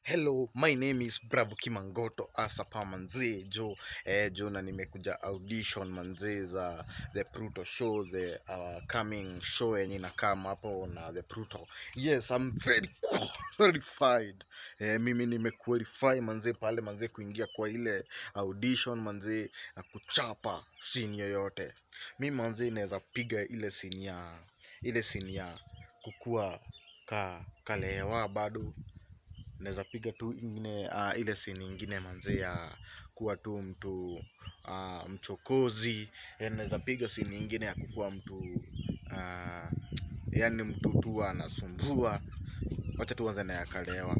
Hello, my name is Bravo Kimangoto Asapa manzee jo eh, jo na nimekuja audition manzee za The Pluto Show the uh, coming show yenye inakama hapo na The Pluto. Yes, I'm very qualified. Eh, mimi nimequalify manzee pale manzee kuingia kwa ile audition manzee na kuchapa scene yoyote. Mi manzee naweza piga ile scene ya ile scene ya kukua ka kalewa bado naweza piga tu ingine uh, ile scene ingine manze ya kuwa tu mtu uh, mchokozi Eh, naweza piga scene ingine ya kukuwa mtu uh, yani mtu tu anasumbua wacha tuanze na yakalewa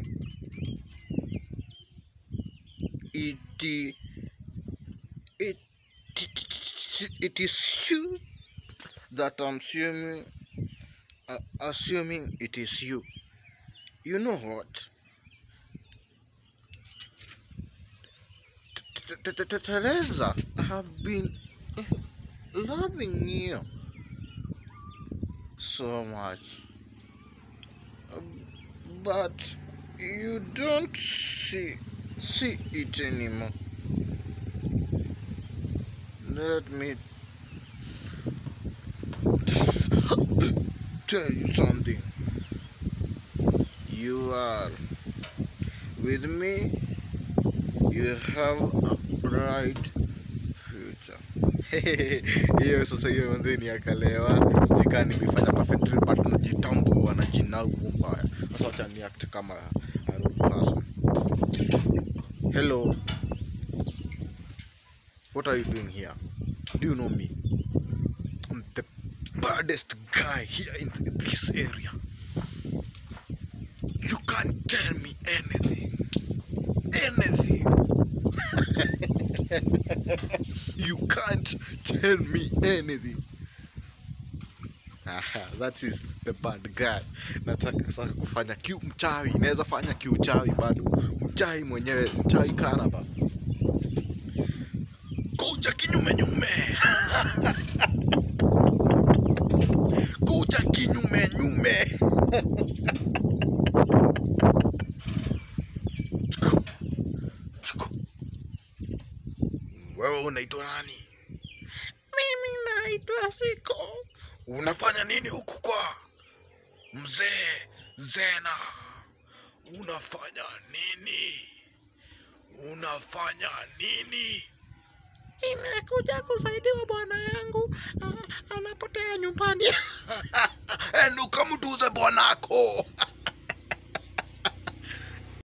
it, it, it is you that I'm assuming, uh, assuming it is you you know what T- T- T- T- Teresa, I have been loving you so much, Um, but you don't see see it anymore. Let me tell you something. You are with me. You have a bright future. hiyo sasa hiyo manze ni akalewa sijui kaa nimefanya perfect but najitambua na jinau mbaya sasa wacha ni act kama a rude person hello what are you doing here do you know me i'm the baddest guy here in th- this area you can't tell me anything anything you can't tell me anything Aha, that is the bad guy nataka sasa kufanya kiu mchawi naweza fanya kiuchawi bado mchawi mwenyewe mchawi karaba kuja kinyume nyume kuja kinyume nyume Chuku, chuku. wewe unaitwa nani mimi naitwa siko unafanya nini huku kwa mzee zena unafanya nini unafanya nini imekuja kusaidiwa bwana yangu anapotea nyumbani enduka mtuze bwanako